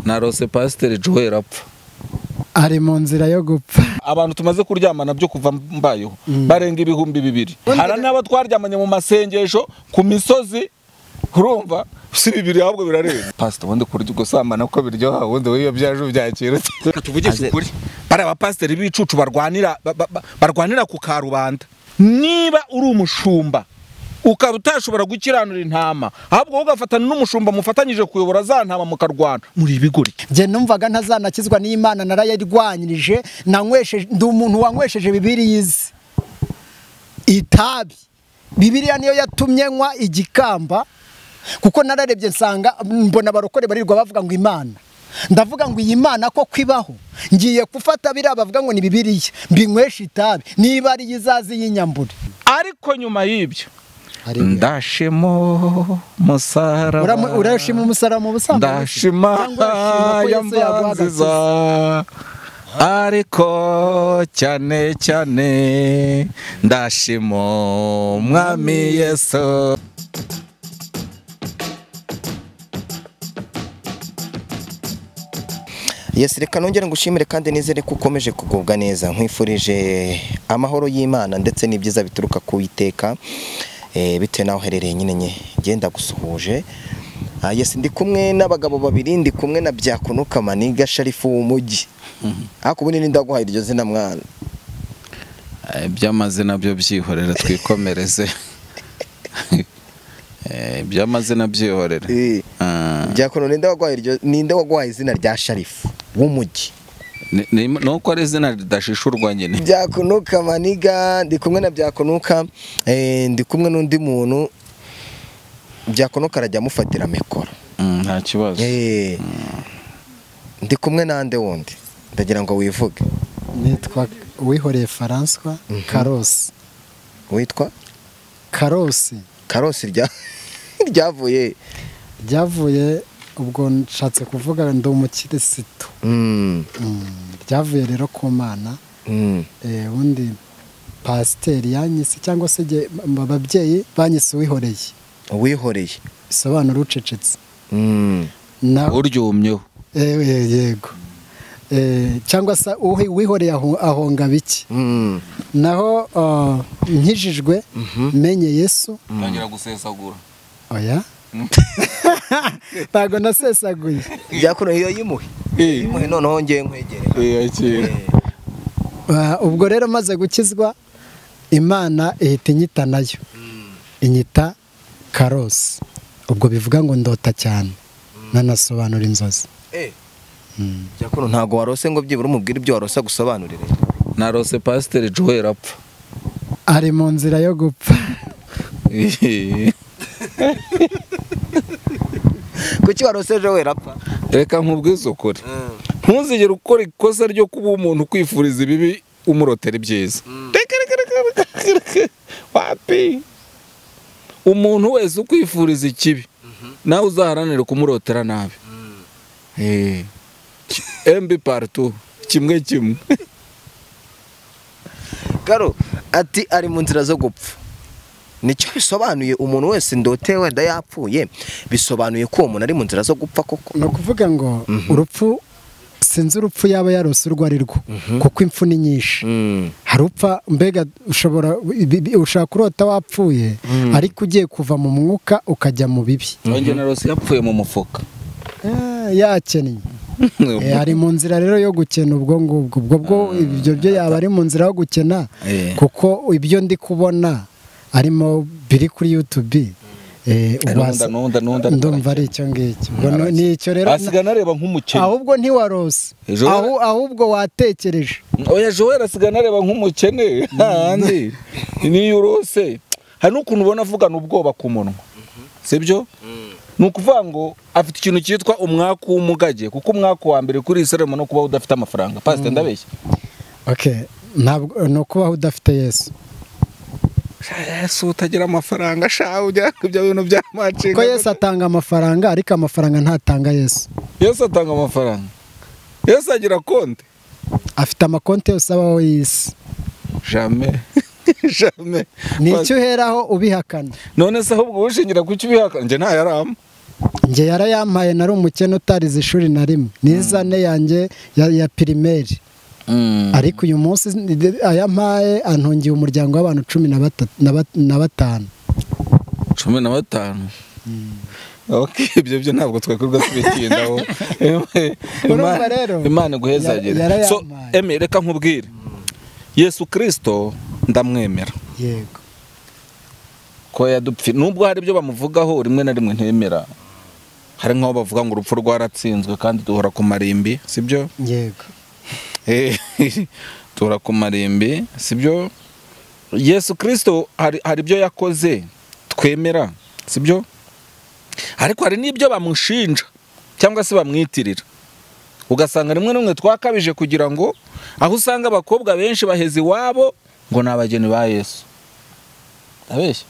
narose pasiteri joel apfa ari mu nzira yo gupfa abantu tumaze kuryamana byo kuva mbayeho Mm. barenga ibihumbi bibiri hari n'abo twaryamanye mu masengesho ku misozi urumva si bibiri ahubwo birarenga pasita ubundi kurya ugusamana ko biryoha ubundi wowe iyo byaje ubyakira reka tuvugishe Aze- ukuri bariya bapasiteri b'ibicucu barwanira ba- ba- ba- barwanira ku karubanda niba uri umushumba ukaba utashobora gukiranura intama ahubwo wowe ugafatana n'umushumba mufatanyije kuyobora za ntama mukarwana muri ibigori njye numvaga ntazanakizwa n'imana narayirwanyirije nanywesheje ndi umuntu wanywesheje bibiriya izi itabi bibiriya niyo yatumye nywa igikamba kuko nararebye nsanga mbona abarokore barirwa bavuga ngo imana ndavuga ngo iyi mana ko kwibaho ngiye gufata biriya bavuga ngo ni bibiriya mbinyweshe itabi niba ari yo izazi y'inyambure ariko nyuma y'ibyo ndashimo Uramu- musaraba urashima umusarama ubusambanyi ndashima Cyangwa urashima ko Yesu yaguhagaritse? yamanziza ariko cyane cyane ndashima umwami yesu Yes, reka nongere ngushimire kandi nizere ko ukomeje kugubwa neza nkwifurije amahoro y'Imana ndetse n'ibyiza bituruka ku Iteka eh bitewe naho herereye nyine nye genda gusuhuje Ah, yes ndi kumwe n'abagabo babiri ndi kumwe na Byakunuka Maniga Sharifu w'umujyi ariko ubundi nindaguhaye iryo zina mwana Eh, iby'amazina byo byihorera twikomereze Eh, iby'amazina byihorera Eh, Ah, Byakuno ninde waguhaye iryo ninde waguhaye izina rya Sharifu w'umujyi ni- ni nuko ari izina ridashishurwa nyine Byakunuka Maniga ndi kumwe na Byakunuka eh ndi kumwe n'undi muntu Byakunuka arajya amufatira mikoro Mm, nta kibazo Eh, ndi kumwe n'ande wundi ndagira ngo wivuge nitwa wihoreye faranswa karosi witwa karosi karosi rya ryavuye ryavuye ubwo nshatse kuvuga ndi umukirisitu Mm, Mm, ryavuye rero ku mana mm, eh, ubundi pasiteri yanyise cyangwa se jye- m- ababyeyi banyise uwihoreye uwihoreye bisobanura ucecetse Mm, Na- uryumyeho eh, eh, yego Eh, cyangwa se uwi- uwihoreye aho- ahonga biki mm, naho ah, nkijijwe menye yesu ntangira gusesagura oya ntabwo nasesaguye Byakuno iyo yimuhe yimuhe noneho ngiye nkwegere Ah, ubwo rero maze gukizwa imana ihita inyita nayo inyita karosi ubwo bivuga ngo ndota cyane nanasobanura inzozi Byakuno ntabwo warose ngo byibura umubwire ibyo warose gusobanurire narose pasiteri joel apfa ari mu nzira yo gupfa kuki warose ejo wera apfa reka nkubwize ukuri ntuzigere ukora ikosa ryo kuba umuntu ukwifuriza ibibi umurotera ibyiza reka reka reka reka reka wapi umuntu wese ukwifuriza ikibi nawe uzaharanire kumurotera nabi Eh. embi paritu kimwe kimwe garo ati ari mu nzira zo gupfa nicyo bisobanuye umuntu wese ndote wenda yapfuye bisobanuye ko uwo muntu ari mu nzira zo gupfa koko ni ukuvuga ngo urupfu sinzi urupfu yaba yarose urwo ari rwo kuko impfu ni nyinshi Mm, hari upfa mbega ushobora ibi- ibi- ushaka kurota wapfuye ariko ugiye kuva mu mwuka ukajya mu bibi nge na rose yapfuye mu mufuka Ah, yakennye Eh, ari mu nzira rero yo gukena ubwo ngubwo ubwo bwo ibyo byo yaba ari mu nzira yo gukena Eh. kuko ibyo ndi kubona arimo biri kuri yutubi nunda nunda nunda ndumva ari icyo ngicyo Ubwo no- ni icyo rero asiga nareba nk'umukene ahubwo ntiwarose Ejo- Ahu- ahubwo watekereje oya joel asiga nareba nk'umukene hahandi niyo urose hari n'ukuntu ubona avugana ubwoba ku munwa sibyo ni ukuvuga ngo afite ikintu cyitwa umwaku w'umugage kuko umwaku wa mbere kuri isiremu no kubaho udafite amafaranga pasite ndabeshya Okay, ntabwo ni ukubaho udafite yesu yesu utagira amafaranga shaho ujya ku bya bintu bya kuko macinga yesu atanga amafaranga ariko amafaranga ntatanga yesu yesu atanga amafaranga yesu agira konti afite amakonti yose abaho y'isi jame jame ni icyo uheraho ubihakana none se ahubwo wishingira ku cyo ubihakana njye ntayarama njye yarayampaye nari umukene utarize ishuri na rimwe n'izane yanjye ya ya pirimeri Mm. ariko uyu munsi ayampaye antungiye umuryango w'abantu cumi na batatu- na bat- na batanu cumi na batanu Okay, ibyo byo ntabwo twakorwa tubitindaho Urumva rero, imana iguhezagire ya- yarayampaye. so eme reka nkubwire yesu kirisito ndamwemera yego ko yadupfi nubwo hari ibyo bamuvugaho rimwe na rimwe ntemera hari nk'aho bavuga ngo urupfu rwaratsinzwe kandi duhora ku marimbi sibyo yego Eh, duhora ku marimbi sibyo yesu kirisito hari hari ibyo yakoze twemera sibyo ariko hari n'ibyo bamushinja cyangwa se bamwitirira ugasanga rimwe na rimwe twakabije kugira ngo aho usanga abakobwa benshi baheze iwabo ngo ni abageni ba yesu ndabeshya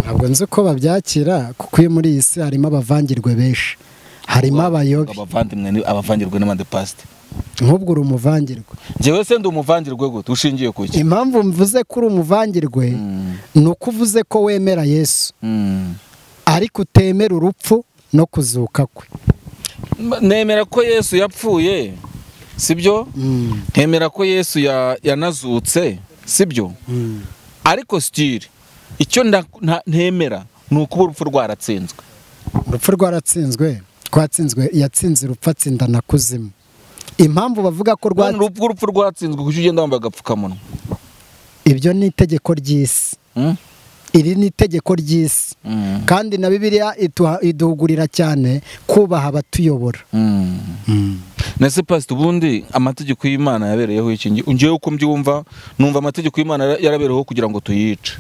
ntabwo nzi uko babyakira kuko iyo muri iyi si harimo abavangirwe benshi harimo abayobe abavandimwe ni- abavangirwe n'amadepasite nk'ubwo uri umuvangirwe njyewe se ndi umuvangirwe gute ushingiye ku iki impamvu mvuze ko uri umuvangirwe ni uko uvuze ko wemera yesu Mm. ariko utemera urupfu no kuzuka kwe nemera ko yesu yapfuye sibyo Mm, ntemera ko yesu ya- yanazutse sibyo mm. ariko sitiri icyo nda- nta- ntemera ni ukuba urupfu rwaratsinzwe urupfu rwaratsinzwe twatsinzwe yatsinze urupfu atsinda na kuzimu impamvu bavuga ko none rwa urupfu urupfu rwatsinzwe kuki ugenda wambaye agapfukamunwa ibyo ni itegeko ry'isi Mm? iri ni itegeko ry'isi Mm. kandi na bibiliya iduha- iduhugurira cyane kubaha abatuyobora Mm. nese pasite ubundi amategeko y'imana yabereyeho iki Nge- ngewe uko mbyumva numva amategeko y'imana yara- yarabereyeho kugira ngo tuyice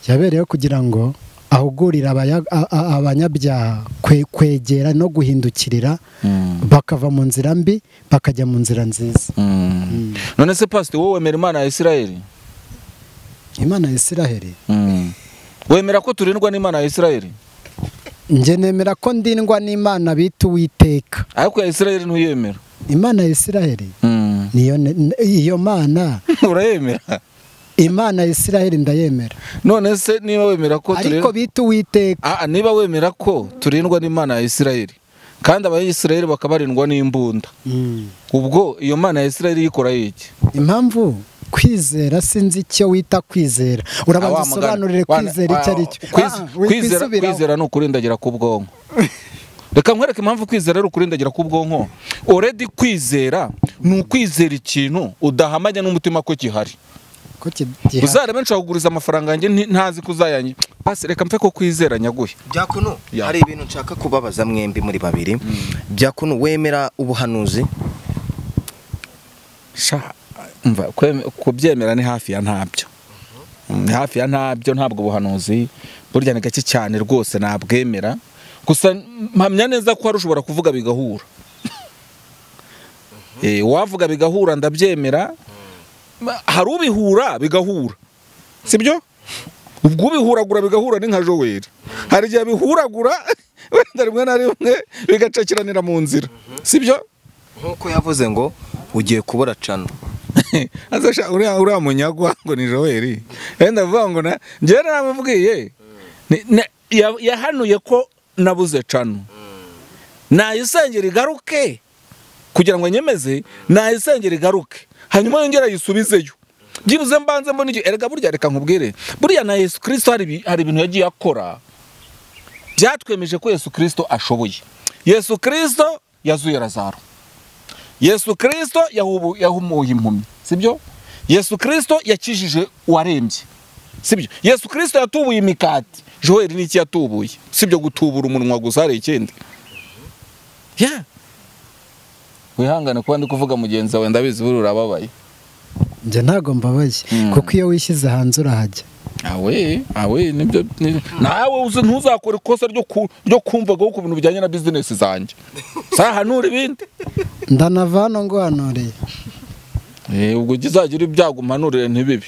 yabereyeho kugira ngo ahugurire abaya- a- a- abanyabyaha kwe- kwegera no guhindukirira Mm. bakava mu nzira mbi bakajya mu nzira nziza Mm. none se pasite wowe wemera imana ya isirayeli imana ya isiraheli wemera ko turindwa n'imana ya isirayeli njye nemera ko ndindwa n'imana bita uwiteka ariko ya isirayeli ntuyemera imana ya isiraheli Mm. niyo ne- n- iyo mana urayemera imana ya isiraheli ndayemera none se niba wemera ko ariko turindwa bita uwiteka Ah, ah, niba wemera ko turindwa n'imana ya isirayeli kandi abayisirayeli bakaba barindwa n'imbunda Mm. ubwo iyo mana ya isirayeli yikora iki impamvu kwizera sinzi icyo wita kwizera urabanza Ah, wa mugani. usobanurire Wana- kwizera icyo ari cyo Kwiz- Ah, ah, wi- kwizera- wisubiraho. kwizera ni ukurindagira k'ubwonko reka nkwereke impamvu kwizera ari ukurindagira k'ubwonko oredi kwizera ni ukwizera ikintu udahamanya n'umutima ko gihari ko kigiha- uzarebe nshaka kuguriza amafaranga yanjye nti- ntazi ko uzayanye basi reka mpfe ko kwizera nyaguhe byakuno Ya. hari ibintu nshaka kubabaza mwembi muri babiri byakuno wemera ubuhanuzi sha umva kweme- kubyemera ni hafi ya ntabyo ni hafi ya ntabyo ntabwo ubuhanuzi burya ni gake cyane rwose nabwemera gusa mpamya neza ko hari ushobora kuvuga bigahura Eh, wavuga bigahura ndabyemera Ma- hari ubihura bigahura sibyo ubwo ubihuragura bigahura ni nka joweri hari igihe bihuragura wenda rimwe na rimwe bigacakiranira mu nzira sibyo nk'uko yavuze ngo ugiye kubura cano azasha uriya uriya munyagwa ngo ni Joel wenda avuga ngo na njyewe naramubwiye Ni- na- ya- yahanuye ko nabuze cano nayisengera igaruke kugira ngo nyemeze nayisengera igaruke hanyuma yongera ayisubizeyo byibuze mbanze mbona igihe erega burya reka nkubwire buriya na yesu kirisito hari ibi- hari ibintu yagiye akora byatwemeje ko yesu kirisito ashoboye yesu kirisito yazuye razaro yesu kirisito yahubu- yahumuye impumyi sibyo yesu kirisito yakijije uwarembye sibyo yesu kirisito yatubuye imikati joel ni iki yatubuye sibyo gutubura umunwa gusa hari ikindi ya wihangane kuba ndi kuvuga mugenzi wawe ndabizi buriya urababaye njye ntabwo mbabaye kuko iyo wishyize hanze urahajya awe awe nibyo ni- nawe uzi ntuzakora ikosa ryo ku- ryo kumvagaho ku bintu bijyanye na bizinesi zanjye sahanura ibindi ndanava hano nguhanuriye Eh, ubwo ujya uzagire ibyago umpanurire ntibibe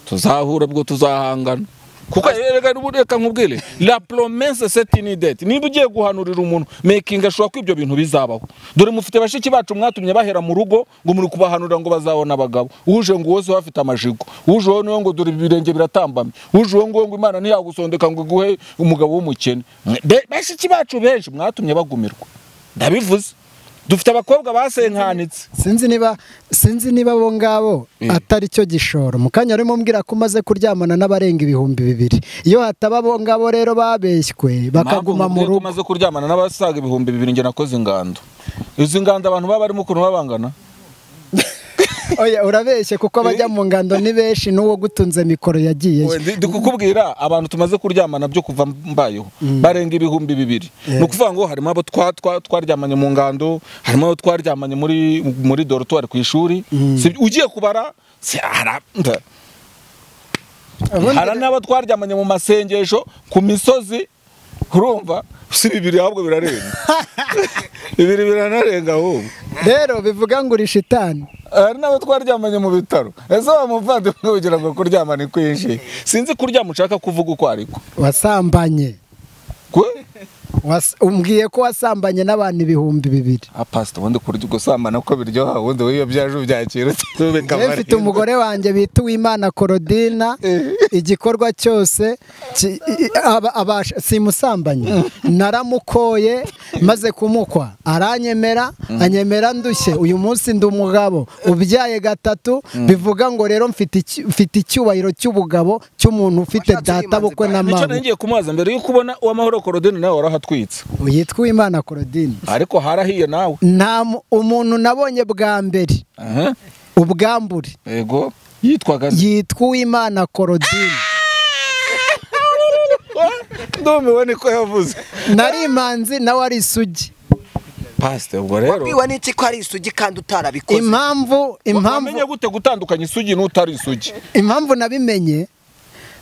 tuzahura ubwo tuzahangana kuko reka reka nkubwire la promesse c'est une dette niba ugiye guhanurira umuntu making ashobora ko ibyo bintu bizabaho dore mufite bashiki bacu mwatumye bahera mu rugo ngo muri kubahanurira ngo bazabone abagabo uje ngo wose bafite amajigo uje wowe niwe ngo dore ibirenge biratambamye uje wowe ngo ngo imana ntiyagusondeka ngo iguhe umugabo w'umukene Be- bashiki bacu benshi mwatumye bagumirwa ndabivuze dufite abakobwa basenkanitse sinzi niba sinzi niba bo ngabo atari cyo gishoro mu kanya arimo mbwira ko umaze kuryamana n'abarenga ibihumbi bibiri iyo hataba bo ngabo rero babeshywe bakaguma mu rugo maze kuryamana n'abasaga ibihumbi bibiri njye nakoze ingando izi ngando abantu baba barimo ukuntu baba bangana oya urabeshye kuko abajya mu ngando ni benshi n'uwo gutunze mikoro yagiyeyo Ndi- ndi kukubwira abantu tumaze kuryamana byo kuva mbayeho barenga ibihumbi bibiri ni ukuvuga ngo harimo abo twa- twa- twaryamanye mu ngando harimo abo twaryamanye muri muri dorotwari ku ishuri Si- ugiye kubara si- hari a- Ubundi hari n'abo twaryamanye mu masengesho ku misozi urumva si bibiri ahubwo birarenga bibiri biranarenga ahubwo rero bivuga ngo uri shitani hari n'abo twaryamanye mu bitaro ese wa muvandimwe ugira ngo kuryama ni kwinshi sinzi kuryama ushaka kuvuga uko ariko wasambanye Kwe? Was- umbwiye ko wasambanye n'abantu ibihumbi bibiri Ah, pastor ubundi kurya gusambana ko biryoha ubundi wiyo byaje ubyakira utube Njyewe mfite umugore wanjye bita uwimana korodina igikorwa cyose ki- i- aba- abasha- simusambanye naramukoye maze kumukwa aranyemera anyemera ndushye uyu munsi ndi umugabo ubyaye gatatu bivuga ngo rero mfite iki- mfite icyubahiro cy'ubugabo cy'umuntu ufite Washatse databukwe na nicyo mama ngiye kumubaza mbere yuko ubona uwamahoro korodeni nawe warahatwitse yitwa uwimana korodina ariko harahiye nawe nta mu- umuntu nabonye bwa mbere Aha, ubwambure yego yitwaga yitwa uwimana korodina ndumiwe niko yavuze nari imanzi nawe ari isugi pastor ubwo rero wabwiwe n'iki ko ari isugi kandi utarabikoze impamvu impamvu wamenye gute gutandukanya isugi n'utari isugi impamvu nabimenye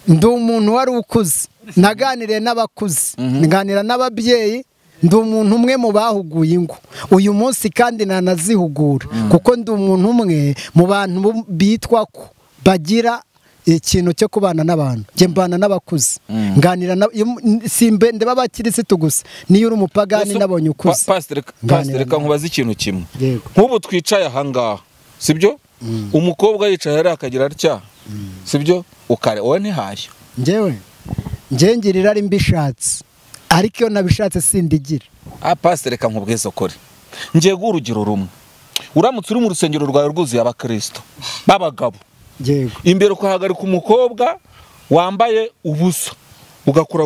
ndi umuntu wari ukuze naganiriye n'abakuze nganira n'ababyeyi ndi umuntu umwe mu bahuguye ingo uyu munsi kandi nanazihugura kuko ndi umuntu umwe mu bantu bu- bitwa ko bagira ikintu cyo kubana n'abantu njye mbana n'abakuze nganira na- iyo- simbe ndeba abakirisitu gusa niyo uri umupagani nabonye ukuze Pa- pastor reka- Nganira pastor, reka nawe. nkubaze ikintu kimwe Yego. nk'ubu twicaye ahangaha sibyo umukobwa yicaye hariya akagira atya sibyo ukare wowe ntihari njyewe njye ngira irari mbishatse ariko iyo nabishatse sindigira Ah, pastor reka nkubwize ukuri ngiye guha urugero rumwe uramutse uri mu rusengero rwawe rwuzuye abakristo b'abagabo yego imbere ukahagarika umukobwa wambaye ubusa ugakora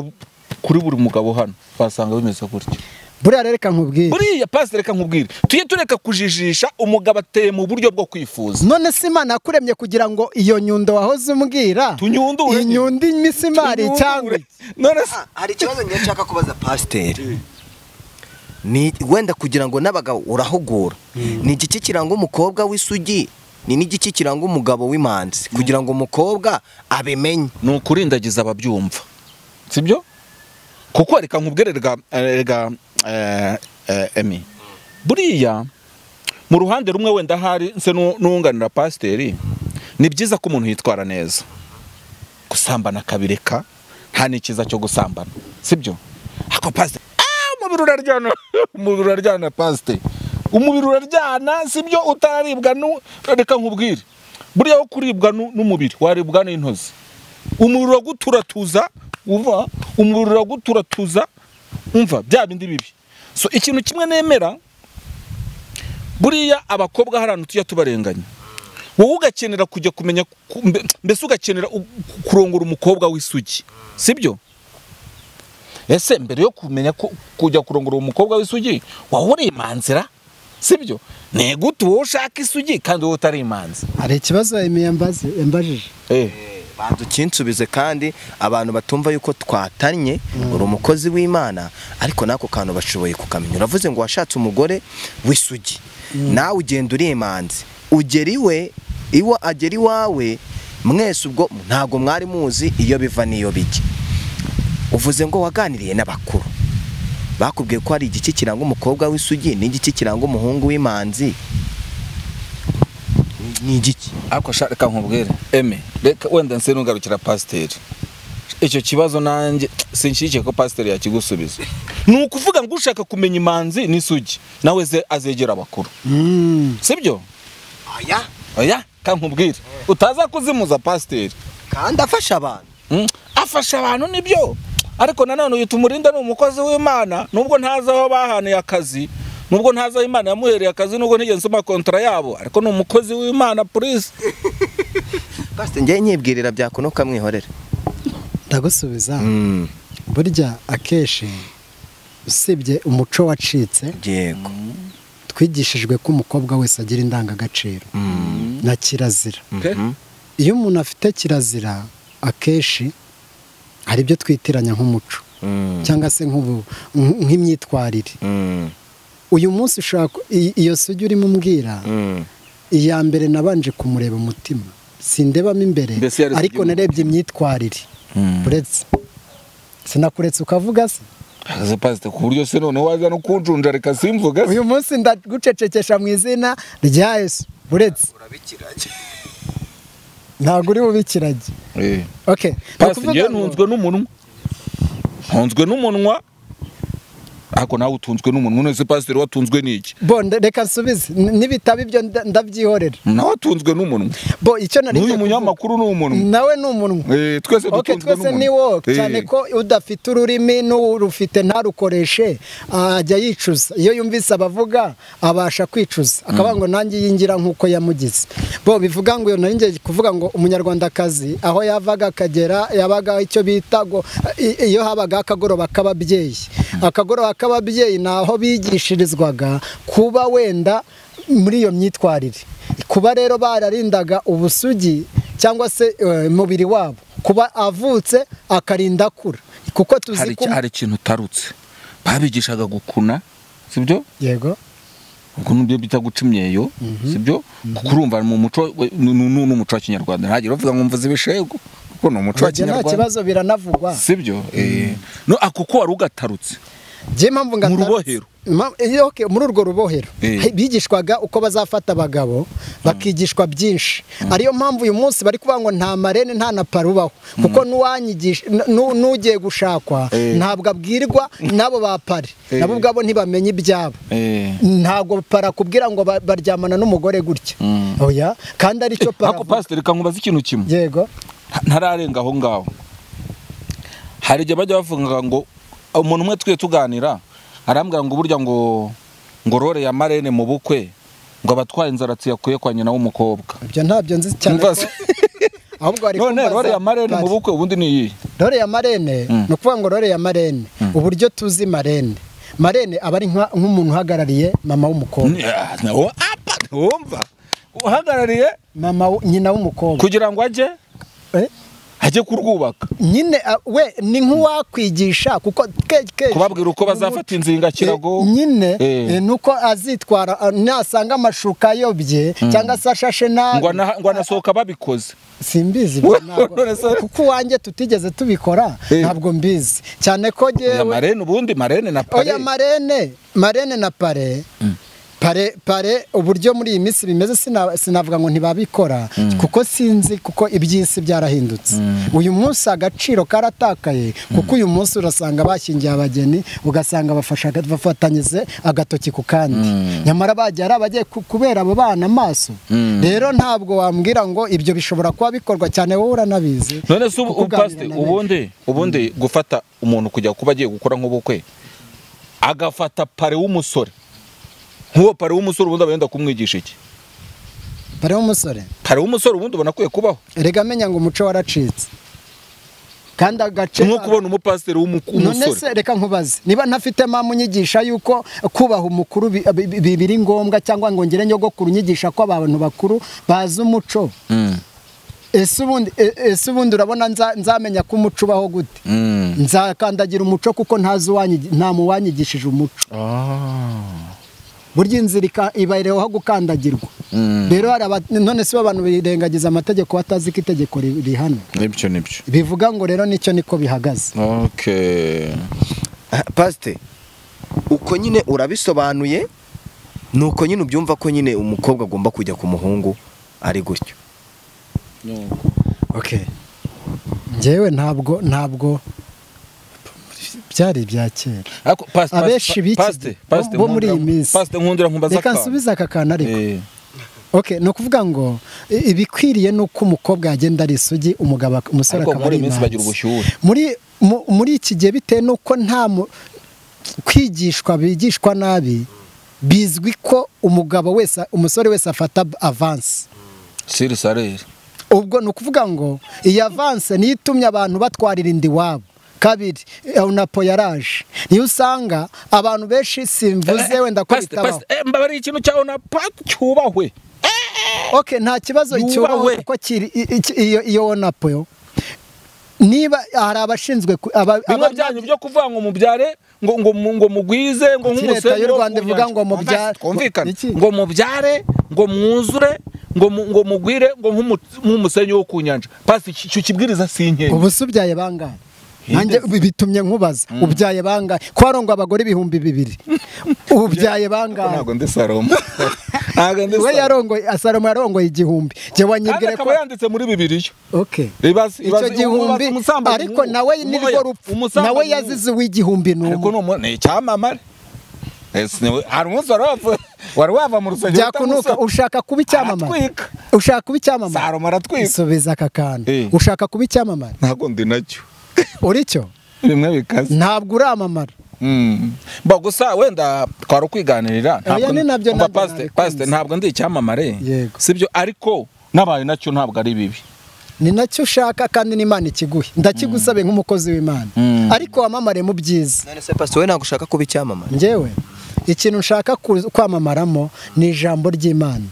kuri buri mugabo hano wasanga bimeze gutya buriya rero reka nkubwire buriya pastor reka nkubwire tujye tureka kujijisha umugabo ateye mu buryo bwo kwifuza none se imana yakuremye kugira ngo iyo nyundo wahoze umbwira Tunyundure. inyundo imisimari cyangwa none se Ah, hari ikibazo njye nshaka kubaza pasiteri ni wenda kugira ngo n'abagabo urahugura ni igiki kiranga umukobwa w'isugi ni n'igiki kiranga umugabo w'imanzi kugira ngo umukobwa abimenye ni ukurindagiza ababyumva sibyo kuko reka nkubwire rega rega eh, eh, emi buriya mu ruhande rumwe wenda hari nse nu- n'uwunganira pasiteri ni byiza ko umuntu yitwara neza gusambana akabireka nta n'ikiza cyo gusambana sibyo ako pasiteri "Ah, umubiri uraryana umubiri uraryana pasiteri umubiri uraryana sibyo utararibwa nu reka nkubwire buriya wo kuribwa nu- n'umubiri waribwa n'intozi umubiri uraguturatuza uva umubiri uraguturatuza umva bya bindi bibi so ikintu kimwe nemera buriya abakobwa hari ahantu tujya tubarenganya wowe ugakenera kujya kumenya ku- mbe- mbese ugakenera u- ku- kurongora umukobwa w'isugi sibyo ese mbere yo kumenya ko- kujya kurongora uwo mukobwa w'isugi wowe uri imanzira sibyo ni gute wowe ushaka isugi kandi wowe utari imanzi hari ikibazo Amy yambaze yambajije eh. banza ukinsubize kandi abantu batumva yuko twatanye uri umukozi w'imana ariko n'ako kantu bashoboye kukamenya uravuze ngo washatse umugore w'isugi nawe ugenda uri imanzi ugera iwe iwa agera iwawe mwese ubwo ntabwo mwari muzi iyo biva n'iyo bijya uvuze ngo waganiriye n'abakuru bakubwiye ko hari igiki kiranga umukobwa w'isugi n'igiki kiranga umuhungu w'imanzi ni igiki ariko sha reka nkubwire eme reka wenda nse nungarukira pasiteri icyo kibazo nanjye sinshyigikiye ko pasiteri yakigusubiza ni ukuvuga ngo ushaka kumenya imanzi n'isugi nawe ze azegera abakuru sibyo aya oya kankubwire utaza kuzimuza pasiteri kandi afasha abantu Mm, afasha abantu nibyo ariko nanone uyu tumurinda ni umukozi w'imana nubwo ntazi aho bahanuye akazi nubwo ntazi aho imana yamuhereye akazi nubwo ntigeze nsoma kontara yabo ariko ni umukozi w'imana polisi pasite njyewe nyibwirira byakunuka mwihorere ndagusubiza burya akenshi usibye umuco wacitse yego twigishijwe ko umukobwa wese agira indangagaciro na kirazira Pe. iyo umuntu afite kirazira akenshi hari ibyo twitiranya nk'umuco cyangwa se nk'ubu- nk- nk'imyitwarire uyu munsi ushaka i- iyo sugi urimo umbwira iya mbere nabanje kumureba umutima sindebamo imbere Mbese yarebye ariko igihugu. narebye imyitwarire uretse sinakuretse ukavuga se ahagaze pasiteri ku buryo se noneho waza no kunjunja reka simvuga se uyu munsi ndagucecekesha mu izina rya yesu uretse ntabwo uri bubikirage Eh. okay ni pasiteri ukuvuga njyewe ngo- ntunzwe n'umunwa ntunzwe n'umunwa ariko nawe utunzwe n'umunwa none se pasiteri watunzwe n'iki bo nde- reka nsubize N- nibitaba ibyo nda- ndabyihorera nawe watunzwe n'umunwa bo icyo nari n'uyu ngiye munyamakuru ni kuvuga- umunwa nawe ni umunwa Eh, twese Ok, dutunzwe twese n'umunwa ni wo Eh. cyane ko udafite ururimi n'urufite ntarukoreshe ajya yicuza iyo yumvise abavuga abasha kwicuza akavuga ngo nanjye yingira nk'uko yamugize bo bivuga ngo nari ngiye kuvuga ngo umunyarwandakazi aho yavaga akagera yabaga icyo bita ngo i- iyo habaga akagoroba k'ababyeyi akagoroba k'ababyeyi ni aho bigishirizwaga kuba wenda muri iyo myitwarire kuba rero bararindaga ubusugi cyangwa se eh, umubiri wabo kuba avutse akarinda akura kuko tuzi hari ko iki- hari ikintu utarutse babigishaga gukuna sibyo yego ubwo nibyo bita guca imyeyo sibyo kuko urumva mu muco we- ni- ni ni umuco wa kinyarwanda ntagire uvuga ngo mvuze ibishego kuko ni umuco wa bajya nta kinyarwanda kibazo biranavugwa sibyo eh no akuko wari ugatarutse njye mpamvu ngata Mu rubohero. Ma- eh, okay, muri urwo rubohero Eh. He- bigishwaga uko bazafata abagabo bakigishwa byinshi ariyo mpamvu uyu munsi bari kuvuga ngo nta marene nta na parubaho kuko n'uwanyigisha nu- n'ugiye gushakwa ntabwo abwirwa n'abo ba pari nabo ubwabo ntibamenya ibyabo eh ntabwo parakubwira ngo ba- baryamana n'umugore gutya oya kandi aricyo ariko paravuga pasiteri reka nkubaze ikintu kimwe yego ntararenga aho ngaho hari igihe bajya bavuga ngo umuntu umwe twe tuganira arambwira ngo burya ngo ngo rore ya marene mu bukwe ngo abatwaye inzaratsi yakuye kwa nyina w'umukobwa ibyo ntabyo nzi cyane Mbaza. ko- ahubwo bari none kumbaza rore ya marene mu bari. bukwe ubundi ni iyi rore ya marene ni ukuvuga ngo rore ya marene uburyo tuzi marene marene aba ari nka- nk'umuntu uhagarariye mama w'umukobwa wumva uhagarariye mama w- nyina w'umukobwa kugira ngo ajye Eh, ajye kurwubaka nyine ah, we ni nk'uwakwigisha kuko ke- ke- kubabwira uko bazafata inzinga kirago Eh, nyine Eh. eh, nuko azitwara ah, nasanga amashuka ayobye cyangwa se ashashe nabi ngo ana- ngo anasohoka babikoze simbizi ibyo ntabwo. None se- kuko uwanjye tutigeze tubikora Eh. ntabwo mbizi cyane ko ya jyewe marene ubundi marene na pare oya marene marene na pare pare pare uburyo muri iyi minsi bimeze sina- sinavuga ngo ntibabikora kuko sinzi kuko iby'isi byarahindutse uyu munsi agaciro karatakaye kuko uyu munsi urasanga bashyingiye abageni ugasanga bafasha bafatanyije agatoki ku kandi nyamara bagiye ari abagiye ku- kubera abo bana amaso rero ntabwo wambwira ngo ibyo bishobora kuba bikorwa cyane wowe uranabizi none se ubu kuko ubu uganira pasiteri, na benshi. ubundi ubundi gufata umuntu kujya kuba agiye gukora nk'ubukwe agafata pare w'umusore nk'uwo pare w'umusore ubundi aba yenda kumwigisha iki pare w'umusore pare w'umusore ubundi ubona akwiye kubaho erega amenya ngo umuco waracitse kandi agace nko kubona umupasiteri w'umu- none w'umusore se reka nkubaze niba ntafite mpamvu unyigisha yuko kubaha umukuru bi- bi- bi- biri ngombwa cyangwa ngo ngire nyogokuru unyigisha ko abantu bakuru bazi umuco ese ubundi e- ese ubundi urabona nza- nzamenya ko umuco ubaho gute nzakandagira umuco kuko ntazi uwanyi- nta muwanyigishije umuco burya inzira ika- ibareho aho gukandagirwa rero hari aba- none se abantu birengagiza amategeko batazi ko itegeko ri- rihana nibyo nibyo bivuga ngo rero nicyo niko bihagaze okay pasite uko nyine urabisobanuye ni uko nyine ubyumva ko nyine umukobwa agomba kujya ku muhungu ari gutyo okay ngewe ntabwo ntabwo byari ibya kera ariko pasite abenshi b'iki bo- bo muri iyi minsi. pasite nkundira nkumbaza reka nsubize aka kantu ariko ok ni ukuvuga ngo i- ibikwiriye ni uko umukobwa yagenda ari isugi umugabo ak- umusore ariko akaba muri ari iyi minsi bagira imanzi ubushyuhe muri mu- muri iki gihe bitewe n'uko nta mu- kwigishwa bigishwa nabi bizwi ko umugabo wese umusore wese afata b- avansi siri sareri ubwo ni ukuvuga ngo iyi avanse niyo itumye abantu batwarira inda iwabo kabiri unapo yaraje niyo usanga abantu benshi simvuze wenda ko pasite bitabaho pasite eh, mbabariye ikintu cyawe na pati cyubahwe ok nta kibazo Yubahwe. cyubahwe kuko kiri i- i- iyo iyo wonapo yo niba hari abashinzwe ku- aba- bimwe aba- byanyu byo kuvuga ngo mubyare ngo ngo mu- ngo mugwize ngo Ati, nk'umusenyi Leta y'u wo Rwanda ku ivuga nyanja. ngo mubyare- twumvikane Iki? ngo mubyare ngo mwuzure ngo mu- ngo mugwire ngo nk'umu- nk'umusenyi wo ku nyanja pasite iki- icyo kibwiriza si inkenzi ubu se ubyaye bangahe nanjye bi- bitumye nkubaza ubyaye bangahe ko harongo abagore ibihumbi bibiri ubyaye bangahe ntabwo ndi salomo ntabwo ndi we salomo yarongoye asalomo yarongoye igihumbi njye kandi wanyibwire ko akaba yanditse muri bibiliya okay Ibaze- icyo ibaze- gihumbi ubaze umusambanyi ariko nk'uwo. nawe nirwo Nk'uwo- rupfu umusambanyi nawe nk'uwo. yazize uw'igihumbi ariko n'umwe ni umuntu ni icyamamare Ese ni we- hari umunsi wari wava- wari wava mu rusengero byakunuka utamusaba. ushaka kuba icyamamare Aratwika. ushaka kuba icyamamare salomo aratwika isubiza aka kantu Eh. ushaka kuba icyamamare ntabwo ndi nacyo uri cyo bimwe bikaze ntabwo uramamara Mm. Ba gusa wenda twari ukwiganirira Oya, ni nabyo umva nabyo pasite nabikunze. pasite ntabwo ndi icyamamare Yego. sibyo ariko nabaye nacyo ntabwo ari bibi ni nacyo ushaka kandi n'imana ikiguhe ndakigusabe nk'umukozi w'imana Mm. ariko wamamare mu byiza none se pastor we ntabwo ushaka kuba icyamamare ngewe ikintu nshaka ku- kwamamaramo ni ijambo ry'imana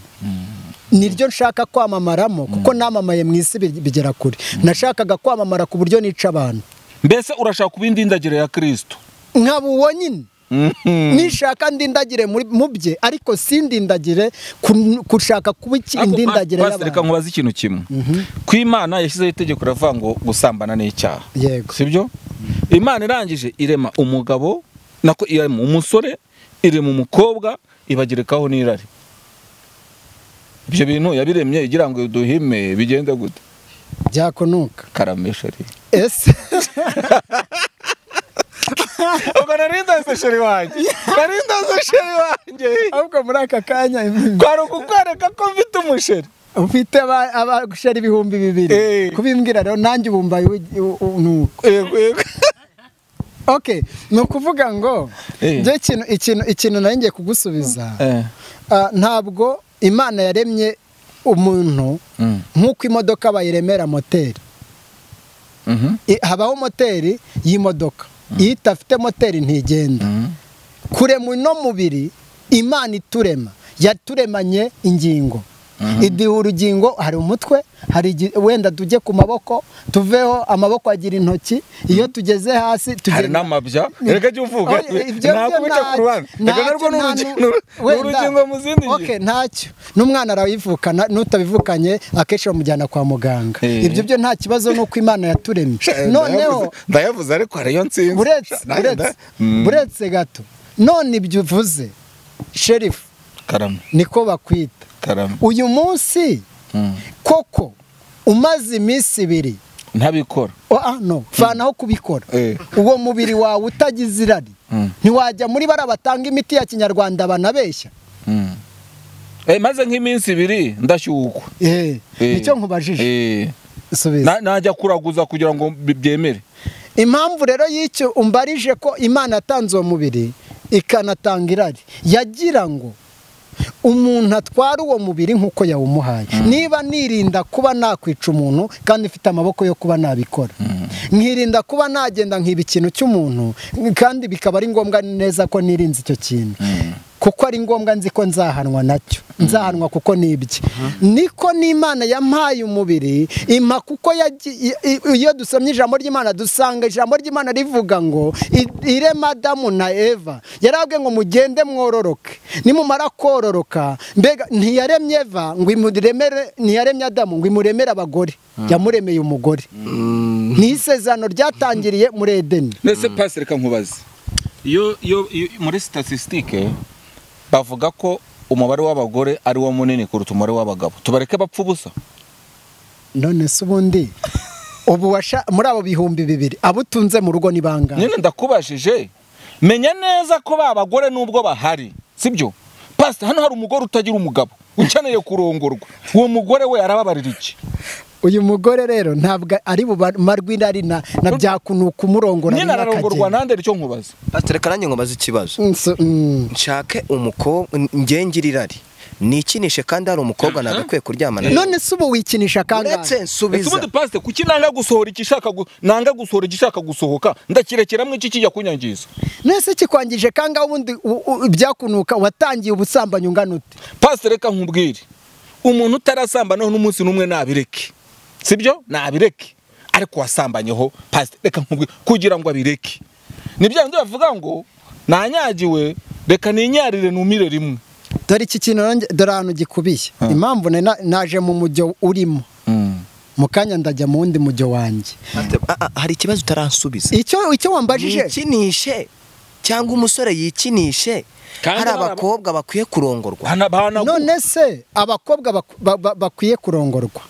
niryo nshaka kwamamaramo kuko namamaye mu isi bi- bigera kure nashakaga kwamamara ku buryo nica abantu mbese urashaka kuba indi ndagiro ya kirisito nkaba uwo nyine nishaka ndindagire muri- mu bye ariko sindindagire ku- gushaka kuba iki- Ariko indindagire Pas- Pastor, reka y'abantu nkubaza ikintu kimwe ku imana yashyizeho itegeko riravuga ngo gusambana ni icyaha Yego. sibyo imana irangije irema umugabo nako irema umusore irema umukobwa ibagerekaho n'irari ibyo bintu yabiremye igira ngo duhime bigende gute byakunuka karamesha rero ese ubwo nari ndazi sheri wanjye nari ndazi sheri wanjye ahubwo muri aka kanya kwari ukukwereka ko mfite umusheri ufite aba- abagushera ibihumbi Eh. bibiri kubimbwira rero nanjye ubumba nuko yego yego ok ni ukuvuga ngo Eh. njye ikintu ikintu ikintu nari ngiye kugusubiza Eh. Ah, ntabwo imana yaremye umuntu Mm. nk'uko imodoka bayiremera moteri Mhm. I- habaho moteri y'imodoka iyo idafite moteri ntigenda Mhm. kurema uno mubiri imana iturema yaturemanye ingingo iduha urugingo hari umutwe hari igi- wenda tujye ku maboko tuveho amaboko agira intoki iyo tugeze hasi hari tugenda n'amabya reka jya uvuga Oya, ibyo nakubica byo ku ruhande nta- reka narwo ni nta- urugi- nta- ni uru- ni wenda. urugingo mu zindi Ok, ngingo ntacyo n'umwana arawivukana n'utabivukanye akenshi bamujyana kwa muganga Eh. ibyo byo nta kibazo ni uko imana yaturemye noneho Ndayavuze- ndayavuze ariko hariyo nsinzi buretse Nanjye buretse nda- Mm. buretse gato none ibyo uvuze sherifu karame niko bakwita karame uyu munsi Mm. koko umaze iminsi ibiri ntabikora Oh, ah, no vanaho kubikora Eh. uwo mubiri wawe utagize irari Mm. ntiwajya muri bara batanga imiti ya kinyarwanda banabeshya Mm. Eh, maze nk'iminsi ibiri ndashyukwa Eh, Eh. nicyo nkubajije Eh. subiza Na- najya kuraguza kugira ngo bi- byemere impamvu rero y'icyo umbarije ko imana yatanze uwo mubiri ikanatanga irari yagira ngo umuntu atware uwo mubiri nk'uko yawumuhaye niba nirinda kuba nakwica umuntu kandi mfite amaboko yo kuba nabikora nkirinda kuba nagenda nkiba ikintu cy'umuntu kandi bikaba ari ngombwa neza ko nirinze icyo kintu kuko ari ngombwa nzi ko nzahanwa nacyo nzahanwa kuko ni ibye niko n'imana yampaye umubiri impa kuko yagiye- i- i- iyo dusomye ijambo ry'imana dusanga ijambo ry'imana rivuga ngo i- irema adamu na eva yarabwiye ngo mugende mwororoke nimumara kororoka mbega ntiyaremye eva ngo imuremere ntiyaremye adamu ngo imuremere abagore yamuremeye umugore ni isezerano ryatangiriye muri edeni mbese pasi reka nkubaze iyo iyo iyo- muri statisitike bavuga ko umubare w'abagore ari wo munini kuruta umubare w'abagabo tubareke bapfa ubusa none se ubundi ubu washa muri abo bihumbi bibiri abo utunze mu rugo ni bangahe nyine ndakubajije menya neza ko ba bagore nubwo bahari sibyo pasita hano hari umugore utagira umugabo ukeneye kurongorwa uwo mugore we arababarira iki uyu mugore rero ntabwo ari bumarwe inari na na byakunuka umurongora nyine ararongorwa nande icyo nkubaza pasiteri karange ngo mbaze ikibazo Nso- mm. nshake umukobwa ngengire irari nikinishe kandi hari umukobwa nagakwiye kuryamana nawe none se ubu wikinisha kangahe uretse ese nsubiza ubundi pasite kuki nanga gusohora igishaka gu- nanga gusohora igishaka gusohoka ndakirekeramo iki kijya kunyangiza nese kikwangije kangahe ubundi u- u- byakunuka watangiye ubusambanyi ungana ute pasite reka nkubwire umuntu utarasambanaho n'umunsi n'umwe nabireke sibyo nabireke ariko wasambanyeho pasite reka nkubwire kugira ngo abireke ni bya bindi bavuga ngo nanyagiwe reka ninyarire numire rimwe dore iki kintu nanjye- dore ahantu gikubiye impamvu nari na- naje mu mujyo urimo mu kanya ndajya mu wundi mujyo wanjye Ah, ah, hari ikibazo utaransubiza icyo icyo wambajije yikinishe cyangwa umusore yikinishe Kandi hari hari aba- abakobwa bakwiye kurongorwa Hana- bahanagu- none se abakobwa bak- ba- ba- bakwiye kurongorwa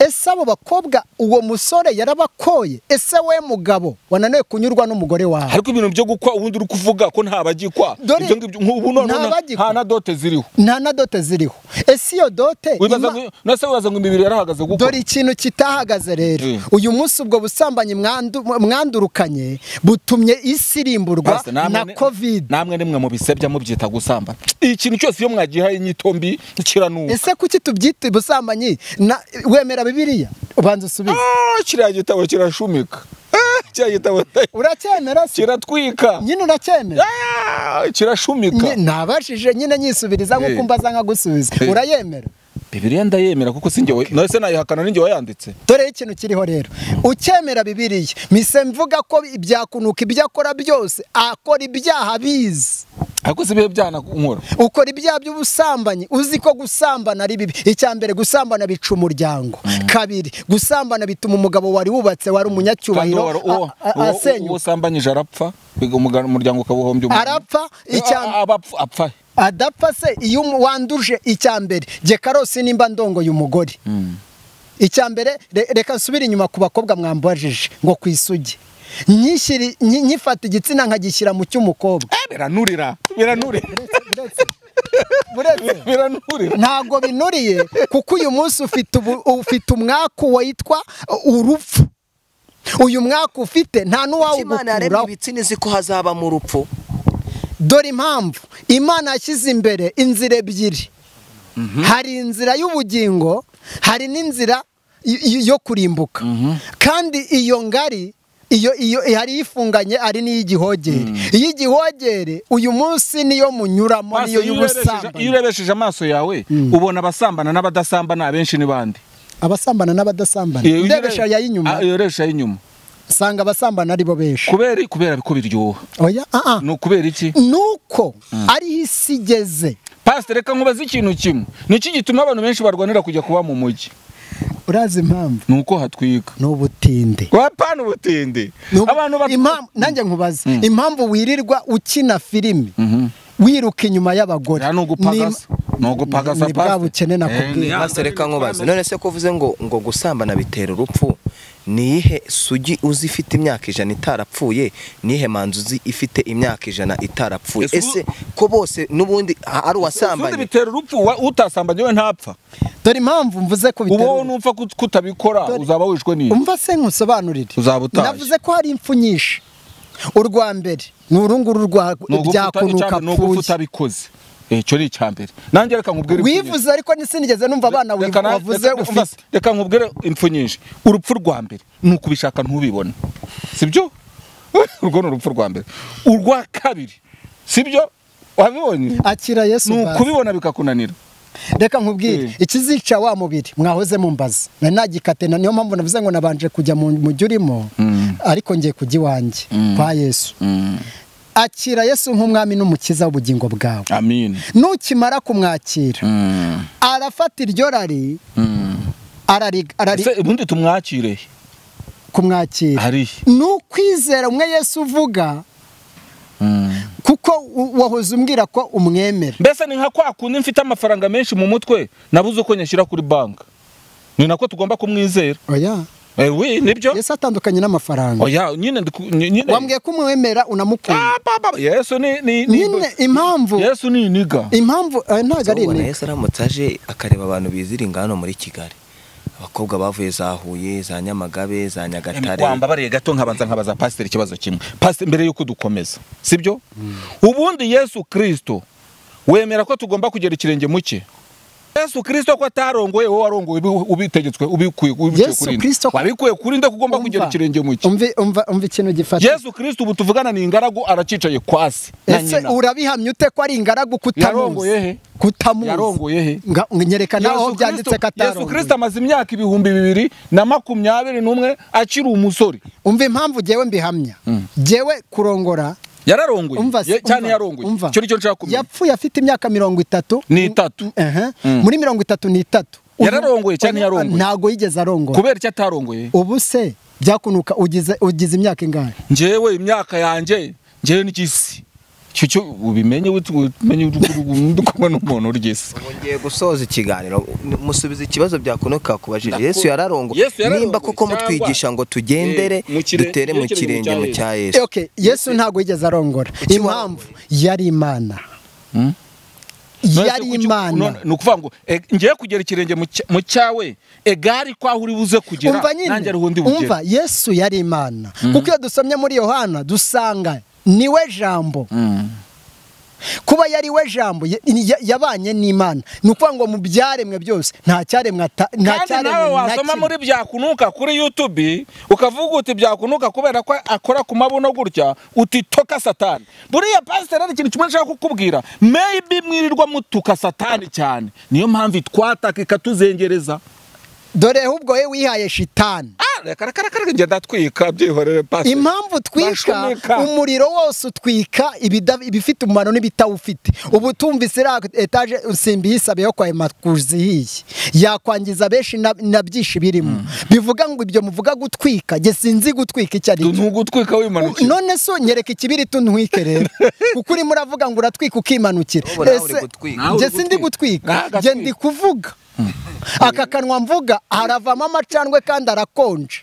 ese abo bakobwa uwo musore yarabakoye ese we mugabo wananiwe kunyurwa n'umugore wawe ariko ibintu byo gukwa ubundi uri kuvuga ko ntabagikwa Dore- ibyo ngibyo ubu none nta bagikwa. nta na dote ziriho nta na dote ziriho ese iyo dote wibaza ima- ngo nase wibaza ngo imibiri yarahagaze gukwa dore ikintu kitahagaze rero Mm. uyu munsi ubwo busambanyi mwandu- mwandurukanye butumye isi irimburwa Pastor, namwe na ni- covid namwe nimwe mu bisebya mubyita gusambana ikintu cyose iyo mwagihaye inyitombi kiranuka ese kuki tubyita ubusambanyi Na- wemera bibiliya ubanza usubize Ah, kiriya gitabo kirashumika Ah, kiriya gitabo uracyemera se kiratwika nyine uracyemera Ah, kirashumika Nye- nabashije nyine nyisubiriza Eh. nk'uko mbaza nkagusubiza Eh. urayemera bibiliya ndayemera kuko sinjye we- nawe se nayihakana ninjye wayanditse dore ikintu kiriho rero ukemera bibiriya mise mvuga ko ibyakunuka ibyo akora byose akora ibyaha bizi ariko si ibihe byanankora ukora ibyaha by'ubusambanyi uzi ko gusambana ari bibi icya mbere gusambana bica umuryango kabiri gusambana bituma umugabo wari wubatse wari kandi umunyacyubahiro uwo- uwo- a- a- uwo- asenyuka usambanyije arapfa biga umuga- umuryango ukabuhombya umuntu. arapfa icya Ah, aba apfa- apfa adapfa se iyo umu- wanduje icya mbere jye karosi nimba ndongoye umugore icya mbere re- reka nsubire inyuma ku bakobwa mwambajije ngo ku isugi Nyishyiri- nyi- nyifata igitsina nkagishyira mu cy'umukobwa Eh, biranurira biranurira buretse biranurira ntabwo binuriye kuko uyu munsi ufite ubu- ufite umwaku witwa urupfu uyu mwaka ufite nta Kuki imana yaremye n'uwawugukuraho ibitsina izi ko hazabamo urupfu dore impamvu imana yashyize imbere inzira ebyiri hari inzira y'ubugingo hari n'inzira y- y- yo kurimbuka kandi iyo ngari iyo iyo hari ifunganye ari n'iy'igihogere iy'igihogere uyu munsi niyo munyuramo Maso, niyo iyo urebesheje- iyo y'ubusambanyi urebesheje amaso yawe ubona abasambana n'abadasambana abenshi ni bande abasambana n'abadasambana Iyo urebe- ndebesha yay'inyuma Ah, iyo urebesha ay'inyuma usanga abasambana ari bo benshi kubera kubera ko biryoha oya ah ah ni ukubera iki nuko ariho isi igeze pasite reka nkubaze ikintu kimwe niki gituma abantu benshi barwanira kujya kuba mu mujyi urazi impamvu ni uko hatwika ni ubutinde wapana ubutinde N'ubu- abantu bat- impamvu nanjye nkubaze impamvu wirirwa ukina filimi wiruka inyuma y'abagore Ya, ni ugupagasa ni ugupagasa ni bwa pasite. bukene nakubwiye. Eh, ni- Master, reka nkubaze none se ko uvuze ngo ngo gusambana bitera urupfu niyihe sugi uzi ifite imyaka ijana itarapfuye niyihe manzu uzi ifite imyaka ijana itarapfuye Ese ubu- ese ko bose n'ubundi ah, ari ubundi uwasambanye bitera urupfu wa- utasambanye we ntapfa dore impamvu mvuze ko bitera ubu ubu. nupfa kut- kutabikora Dore- uzaba wishwe n'iyi umva se nkusobanurire Uzaba utashye. navuze ko hari impfu nyinshi urwa mbere ni urunguru rwa ni ugufuta byakunuka icya mbere, ni ugufuta apfuye abikoze icyo ni icya mbere nanjye reka nkubwire impfu nyinshi. wivuze ariko nisinigeze numva abana wivu- Reka na- wavuze reka- ufite reka nkubwire impfu nyinshi urupfu rwa mbere ni ukubishaka ntubibone sibyo urwo ni urupfu rwa mbere urwa kabiri sibyo wabibonye akira yesu ni bazi. ukubibona bikakunanira reka nkubwire Mm. ikizica wa mubiri mwahoze mumbaza nari nagikatena niyo mpamvu navuze ngo nabanje kujya mu mujyi urimo ariko ngiye kujya iwanjye kwa yesu akira yesu nk'umwami n'umukiza w'ubugingo bwawe amin nukimara kumwakira arafata iryo rari arariga arari ese ubundi tumwakire he? kumwakira harihe ni ukwizera umwe yesu uvuga kuko u- wahoze umbwira ko umwemera mbese ni nka kwa kundi mfite amafaranga menshi mu mutwe nabuze uko nyashyira kuri banki ni nako tugomba kumwizera oya Eh, oui nibyo yesu atandukanye n'amafaranga oya nyine ndiku- ny- nyine wambwiye ko umwemera unamukunda Ah, baba, yesu ni ni ni nyine impamvu yesu ni iniga impamvu eh, ntabwo ari ubona intego yesu aramutse aje akareba abantu biziringa hano muri kigali abakobwa bavuye za huye za nyamagabe za nyagatare wambabariye gato nkabanza nkabaza pasiteri ikibazo kimwe pasiteri mbere y'uko dukomeza sibyo ubundi yesu kirisito wemera ko tugomba kugera ikirenge mu cye yesu kirisito ko atarongoye wowe warongoye ubi- ubitegetswe ubikuye ubikuye Yesu kuri nde? Kristo ko- wabikuye kuri nde ko ugomba kugera Umva. ikirenge mu cye Umve- umva umva ikintu gifata yesu kirisito ubu tuvugana ni ingaragu aracicaye kwasi na ese nyina urabihamya ute ko ari ingaragu Yarongoye he? kutamuzi kutamuzi yarongoye he Nga- nyereka naho byanditse yesu ko atarongoye kirisito amaze imyaka ibihumbi bibiri na makumyabiri n'umwe akiri umusore umva impamvu jyewe mbihamya jyewe kurongora yararongoye umva si- Ye- cyane umva, yarongoye umva. icyo ni cyo nshaka kumenya yapfuye afite imyaka mirongo itatu n'itatu Ehe. Mm. muri mirongo itatu n'itatu Uyu- Yararongoye cyangwa uyu- ntiyarongoye? ntago yigeze arongora kubera icyo atarongoye ubu se byakunuka ugize ugize imyaka ingahe njyewe imyaka yanjye njyewe n'igisi icyo cyo ubimenye wit- ubimenye uri kumwe n'umuntu ry'isi ngiye gusoza ikiganiro musubiza ikibazo byakunuka kubajije yesu yararongoye Yesu yararongoye, nimba koko cyangwa- mutwigisha ngo tugendere Eh, mu kire- dutere mu kirenge mu cya yesu okay yesu ntago yigeze arongora impamvu yari imana Mm. yari imana ni ukuvuga ngo e, ngiye kugera ikirenge mu cya- mu cyawe egari ko aho uri buze kugera umva nyine nanjye ariho undi bugera umva yesu yari imana kuko iyo dusomye muri yohana dusanga niwe jambo Mm. kuba yari we jambo ya- ya- yabanye n'imana ni ukuvuga ngo mu byaremwe byose nta cyaremwe ata- nta kandi cyaremwe nawe na wasoma kimwe. muri byakunuka kuri youtube ukavuga uti byakunuka kubera ko akora ku mabuno gutya uti toka satani buriya pasiteri hari ikintu kimwe nshaka kukubwira maybe mwirirwa mutuka satani cyane niyo mpamvu itwataka ikatuzengereza dore ahubwo we wihaye shitani Ah, reka reka reka reka ngenda twika byihorere pasiteri impamvu twika Bashumika. umuriro wose utwika ibida- ibifite umumaro n'ibitawufite ubu tumvise iriya etaje usimbi yisabe yo kwahema kuzihiye yakwangiza benshi na- na byinshi birimo bivuga ngo ibyo muvuga gutwika jye sinzi gutwika icyo ari cyo ntugutwika wimanukira none so nyereka ikibiriti ntwike rero kuko urimo uravuga ngo uratwika ukimanukira Ubu nawe uri Ese- gutwika. Nawe uri njye sindi Nawe gutwika njye agatwika. ndi kuvuga aka kanwa mvuga haravamo amacandwe kandi arakonje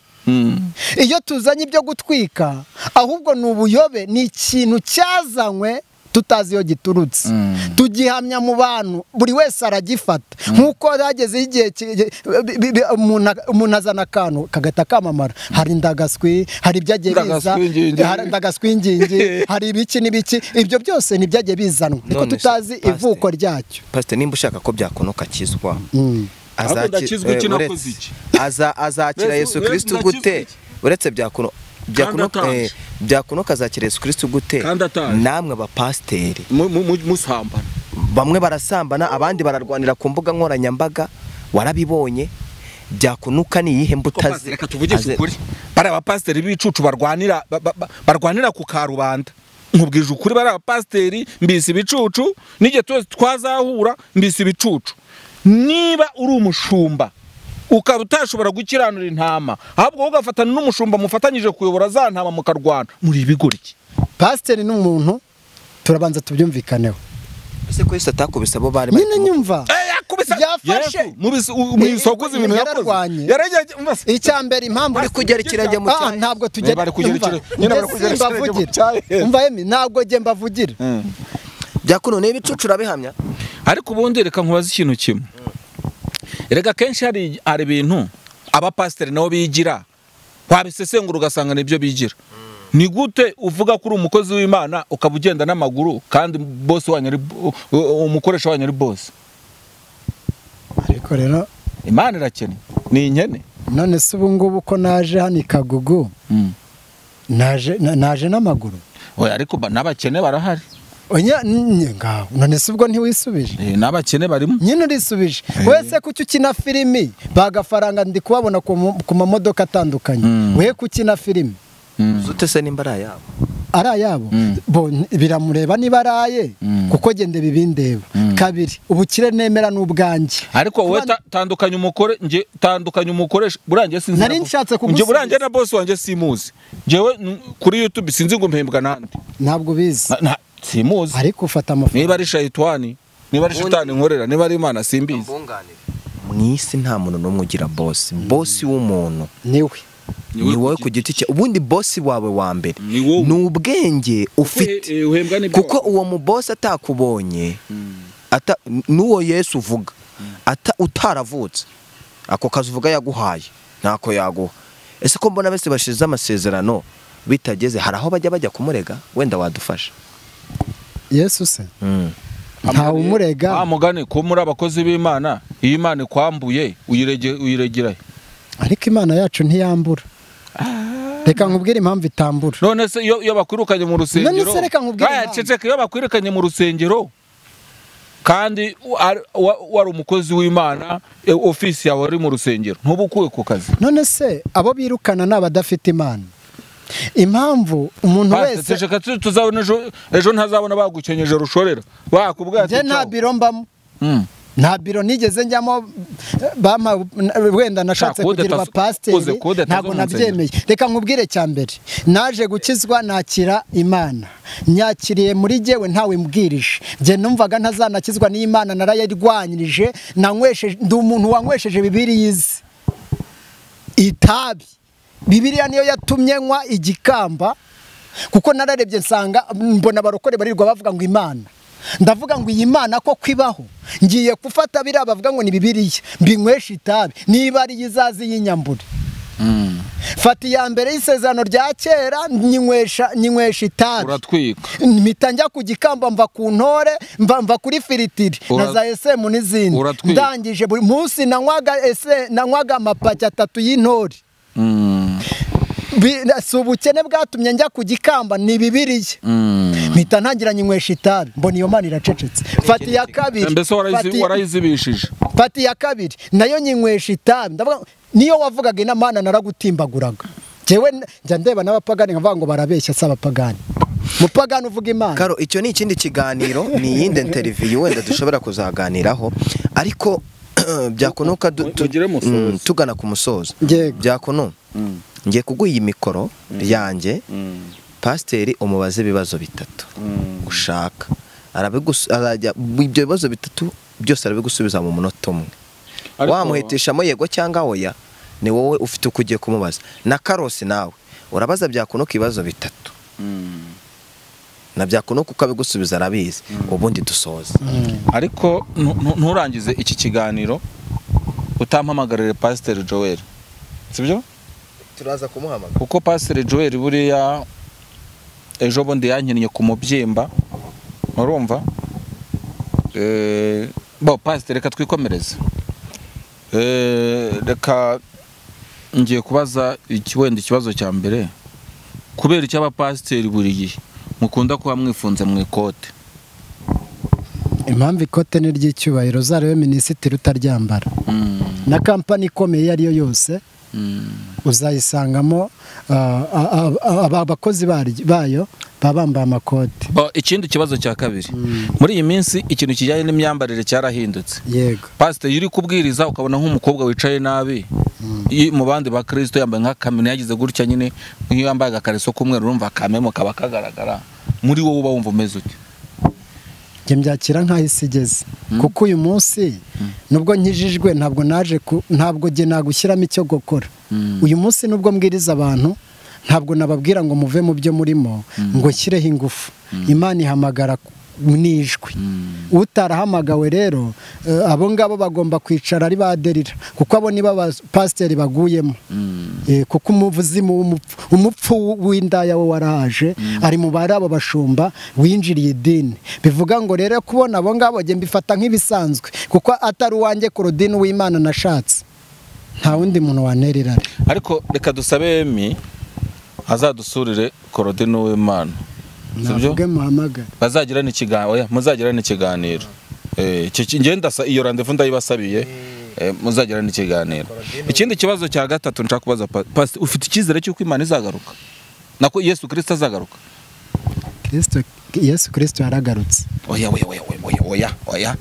iyo tuzanye ibyo gutwika ahubwo ni ubuyobe ni ikintu cyazanywe tutazi iyo giturutse tugihamya mu bantu buri wese aragifata nk'uko hagezeho igihe ki- ki- bi- bi- bi- umuntu a- umuntu azana akantu kagahita kamamara hari indagaswi hari ibyagiye biza Indagaswingingi. hari indagaswingingi hari ibiki n'ibiki ibyo byose ntibyagiye bizanwa niko None se, tutazi Pastor. ivuko ryacyo pasiteri nimba ushaka ko byakunuka akizwa Mm. Azaki- Ahubwo ndakizwa eh, iki uretse- nakoze iki? Aza- azakira Yesu- yesu Yesu kirisito ndakizwa gute iki? uretse byakuno byakunuka ataje. eh, byakunuka azakira yesu kirisito gute Kandi ataje. namwe abapasiteri Mu- mu- mu- musambana bamwe barasambana abandi bararwanira ku mbuga nkoranyambaga warabibonye byakunuka ni iyihe mbuto Ko azi- pasiteri, reka tuvugishe azi- ukuri bari abapasiteri b'ibicucu barwanira ba- ba- ba- barwanira ku karubanda nkubwije ukuri bari abapasiteri mbise ibicucu n'igihe twese twazahura mbise ibicucu niba uri umushumba ukaba utashobora gukiranura intama ahubwo wowe ugafatana n'umushumba mufatanyije kuyobora za ntama mukarwana muri ibigoryi pasiteri n'umuntu turabanza tubyumvikaneho ese ko yesu atakubise abo bari nyine bari- nyumva Yafashe. mubisokoze ibintu Yari yakoze arwanye. yarajyaga icya mbere impamvu Bari kugera ikirenge mu Ah, cyayi. ntabwo tugera Bari kugera umva, ikirenge- nyine bari njye kugera ikirenge mu simbavugira. cyayi. umva yemi ntabwo jye mbavugira byakuno niba icucu urabihamya ariko ubundi reka nkubaze ikintu kimwe reka kenshi hari hari ibintu abapasiteri nabo bigira wabisesengura ugasanga nibyo bigira ni gute uvuga ko uri umukozi w'imana ukaba ugenda n'amaguru kandi bose wanyu ari bo- u- u- umukoresha wanyu ari bose ariko rero imana irakennye ni inkene none se ubu ngubu ko naje hano i kagugu Mm. naje na- naje n'amaguru Oya, ariko ba- n'abakene barahari Onya, nye, ngaho none se ubwo ntiwisubije Eh, n'abakene barimo nyine urisubije wese kuki ukina filimi bagafaranga ndi kubabona ku mu- ku mamodoka atandukanye Mm. we kukina filimi Mm. zute se nimba ari ayabo ari ayabo Mm. bo n- biramureba niba araye Mm. kuko genda bibindeba kabiri ubukire nemera n'ubwanjye ariko wowe Kubana- ta- tandukanya umukore nje tandukanya umukoresha burangiye sinzi na Nari bo- nshatse nje kugusubiza. burangiye na boss wanjye simuzi jewe n- kuri youtube sinzi ngo mpembwa nande ntabwo ubizi Na- na- simuzi ariko ufata amafaranga niba ari shayitwani niba ari shitani nkorera niba ari imana simbizi mbunganire mu isi nta muntu n'umwe ugira bosi bosi w'umuntu niwe ni wowe ku giti cye ubundi bosi wawe wa mbere Ni wowe. ni ubwenge ufite Eh, eh, uhembwa n'ibyo kuko uwo mubosi atakubonye ata- n'uwo yesu uvuga ata- utaravutse ako kazi uvuga yaguhaye ntako yaguha ese ko mbona bese bashize amasezerano bitageze hari aho bajya bajya kumurega wenda wadufasha yesu se Mm. wa ntawe umurega mugani ko muri abakozi b'imana iyo imana ikwambuye uyirege- uyiregera he? ariko imana yacu ntiyambura reka nkubwire impamvu itambura none se iyo iyo bakwirukanye mu rusengero None se reka nkubwire Aya, impamvu. ceceka, iyo bakwirukanye mu rusengero kandi u- ari- wa- wari umukozi w'imana eh, ofisi yawe wari mu rusengero ntuba ukuwe ku kazi none se abo birukana ni abadafite imana impamvu umuntu wese ceceka tu- tuzabona ejo ejo ntazabona bagukenyeje rushorera bakubwira njye nta biro mbamo Mm. nta biro nigeze njyamo bampa wenda nashatse Nta kode kugira tazo- uze abapasiteri kode tazo ntabwo mu nsengero. nabyemeye reka nkubwire cya mbere naje gukizwa nakira imana nyakiriye muri jyewe ntawe mbwirije njye numvaga ntazanakizwa n'imana narayirwanyirije nanywesheje ndi umuntu wanywesheje bibiliya izi itabi bibiliya niyo yatumye nywa igikamba kuko nararebye nsanga mbona abarokore barirwa bavuga ngo imana ndavuga ngo iyi mana ko kwibaho ngiye gufata biriya bavuga ngo ni bibiliya mbinywesha itabi niba ari yo izaza y'inyambure fata iya mbere y'isezerano rya kera nyinywesha nyinywesha itabi uratwika mpita njya ku gikamba mva ku ntore mva mva kuri firitiri Ura- na za esemu n'izindi Uratwika. ndangije buri munsi nanywaga ese nanywaga amapaki atatu y'intore Mm. Bi- si ubukene bwatumye njya ku gikamba ni bibiliya Mm. mpita ntangira nyinywesha itabi mbona iyo mana iracecetse fata iya kabiri mbese warayizi- fata- warayizibishije fata iya kabiri nayo nyinywesha itabi ndavuga ngo, niyo wavugaga ina mana naragutimbaguraga njyewe n- njya ndeba n'abapagani nkavuga ngo barabeshya si abapagani mupagani uvuga imana Karo icyo ni ikindi kiganiro ni iyindi interview wenda dushobora kuzaganiraho ariko byakunuka du- tu- Mugire musozo. mm, tugana ku musozo Yego. byakunu ngiye kuguha iyi mikoro yanjye pasiteri umubaze ibibazo bitatu ushaka Arabigus- arajya ibyo bibazo bitatu byose arabigusubiza mu munota umwe Ariko- wamuhitishamo yego cyangwa oya ni wowe ufite uko ugiye kumubaza na karosi nawe urabaza byakunuka ibibazo bitatu na byakunuka uko abigusubiza arabizi ubundi dusoze ariko ntu- ntu- nturangize iki kiganiro utampamagarire pasiteri joel sibyo turaza kumuhamagara kuko pasiteri joel buriya ejo bundi yankiniye ku mubyimba urumva Eh, bo pasiteri reka twikomereze Eh, reka ngiye kubaza iki- wenda ikibazo cya mbere kubera icyo abapasiteri buri gihe mukunda kuba mwifunze mu ikote impamvu ikote ni ry'icyubahiro uzarebe minisitiri utaryambara Mm, na kampani ikomeye iyo ariyo yose mm. uzayisangamo ah, ah, ah, ah, aba- abakozi baryo- bayo baba bambaye amakote Bo, ikindi kibazo cya kabiri muri iyi minsi ikintu kijyanye n'imyambarire cyarahindutse yego pasite iyo uri kubwiriza ukabona nk'umukobwa wicaye nabi i- mu bandi ba kirisito yambaye nk'akamene yagize gutya nyine nk'iyo yambaye agakareso k'umweru urumva akamemo kaba kagaragara muri wowe uba wumva umeze ute njye mbyakira nk'aho isi igeze kuko uyu munsi nubwo nkijijwe ntabwo naje ku- ntabwo njye nagushyiramo icyo gukora uyu munsi nubwo mbwiriza abantu ntabwo nababwira ngo muve mu byo murimo ngo nshyireho ingufu imana ihamagara ku- n'ijwi utarahamagawe rero eh, abo ngabo bagomba kwicara ari baderira kuko abo nibo abapasiteri baguyemo Eh, kuko umuvuzimu w'umupfu umupfu w'indaya we waraje ari mu bari abo bashumba winjiriye idini bivuga ngo rero kubona abo ngabo njye mbifata nk'ibisanzwe kuko atari uwanjye Claudine w'imana nashatse nta wundi muntu wanererana ariko reka dusabe emi azadusurire korodino w'imana sibyo navuge muhamagare bazagirana ikiganiro oya muzagirana ikiganiro Eh, iki- iki- ngenda sa- iyo randevu ndayibasabiye eh, muzagirana ikiganiro ikindi kibazo cya gatatu nshaka kubaza pa- pastor ufite icyizere cy'uko imana izagaruka nako yesu kirisito azagaruka Kristo yesu kirisito yaragarutse oya oya oya oya oya oya oya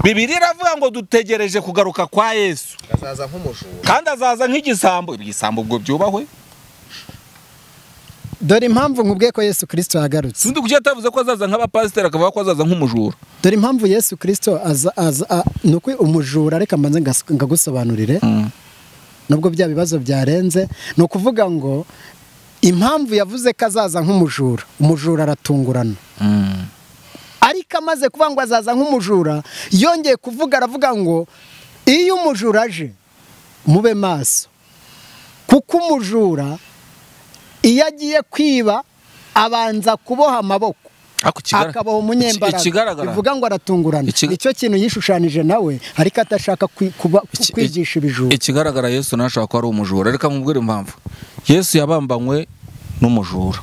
bibiri iravuga ngo dutegereje kugaruka kwa yesu azaza nk'umujura kandi azaza nk'igisambo ibisambo ubwo byubahwe dore impamvu nkubwiye ko yesu kirisito yagarutse sindi kugira atavuze ko azaza nk'abapasiteri akavuga ko azaza nk'umujura dore impamvu yesu kirisito aza aza a- ni uko umujura reka mbanze ngas- ngagusobanurire nubwo bya bibazo byarenze ni ukuvuga ngo impamvu yavuze ko azaza nk'umujura umujura aratungurana ariko amaze kuvuga ngo azaza nk'umujura yongeye kuvuga aravuga ngo iyo umujura aje mube maso kuko umujura iyo agiye kwiba abanza kuboha amaboko ariko ikigaragara- akabaho umunyembaraga iki- ikigaragara bivuga ngo aratungurana Ikig- nicyo kintu yishushanyije nawe ariko atashaka kwi- kuba- kwigisha ibijura ikigaragara yesu ntashobora kuba ari umujura reka nkubwire impamvu yesu yabambanywe n'umujura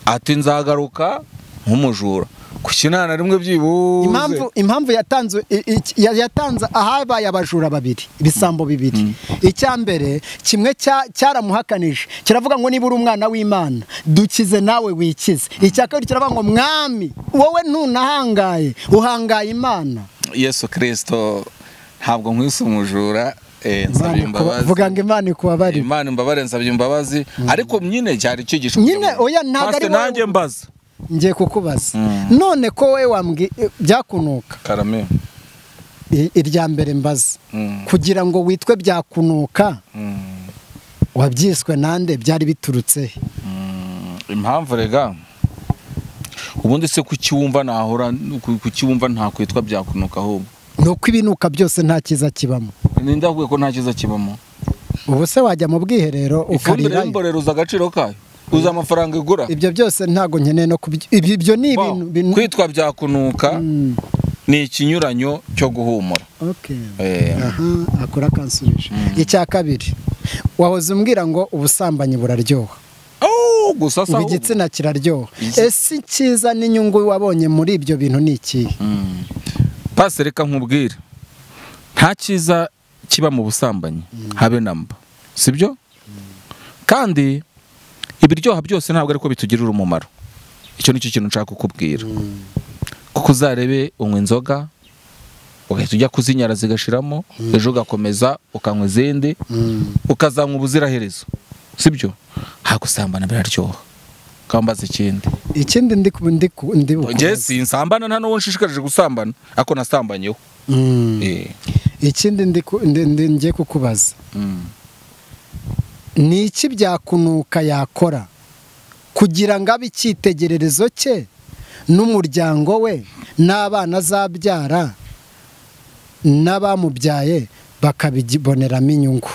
ati nzagaruka nk'umujura ku kinana rimwe byibuze impamvu impamvu yatanze i- i- ya- yatanze ahabaye abajura babiri ibisambo bibiri icya mbere kimwe cya- cyaramuhakanije kiravuga ngo niba uri umwana w'imana dukize nawe wikize icya kabiri kiravuga ngo mwami wowe ntunahangaye uhangaye imana yesu kirisito ntabwo nkwise umujura eh, nsabye Imana ikuba- imbabazi vuga ngo imana ikubabarire imana imbabare nsabye imbabazi ariko nyine cyari cyigisho Nyine, oya, ntabwo ari Pastor, wowe- nanjye mbaza ngiye kukubaza Mm. none ko wowe wambwi byakunuka karame i- irya mbere mbaza Mm. kugira ngo witwe byakunuka Mm. wabyiswe nande byari biturutse he impamvu rega ubundi se kukiwumva nahora ku- kukiwumva ntakwitwa byakunuka ahubwo ni uko ibinuka byose nta cyiza kibamo ninde avuye ko nta cyiza kibamo ubu se wajya mu bwiherero ifumbire ukarirayo y'imborera uzi agaciro kayo uzi amafaranga igura ibyo byose ntabwo nkeneye no kubyo ibyo ibyo ni Wow. ibintu binu- kwitwa byakunuka Mm, ni ikinyuranyo cyo guhumura okay. Eh. Aha, akora akansubije icya kabiri wahoze umbwira ngo ubusambanyi buraryoha Oh, gusa ubu sawa. igitsina kiraryoha Igitsina- ese icyiza n'inyungu wabonye muri ibyo bintu ni ikihe pasi reka nkubwire nta cyiza kiba mu busambanyi habe namba sibyo kandi ibiryoha byose ntabwo ariko bitugirira umumaro icyo nicyo kintu nshaka kukubwira kuko uzarebe unywa inzoga ugahita ujya kuzinyara zigashiramo ejo ugakomeza ukanywa izindi Mm. ukazanywa ubuziraherezo sibyo hagusambana biraryoha kambaza ikindi ikindi ndi ku- ndi ku- ndi njye bukubaze. si nsambana nta n'uwo nshishikarije gusambana ariko nasambanyeho Mm. Eh. ikindi ndi ku- ndi- ndi- ngiye kukubaza Mm. ni iki byakunuka yakora kugira ngo abe icyitegererezo cye n'umuryango we n'abana azabyara n'abamubyaye bakabiboneramo inyungu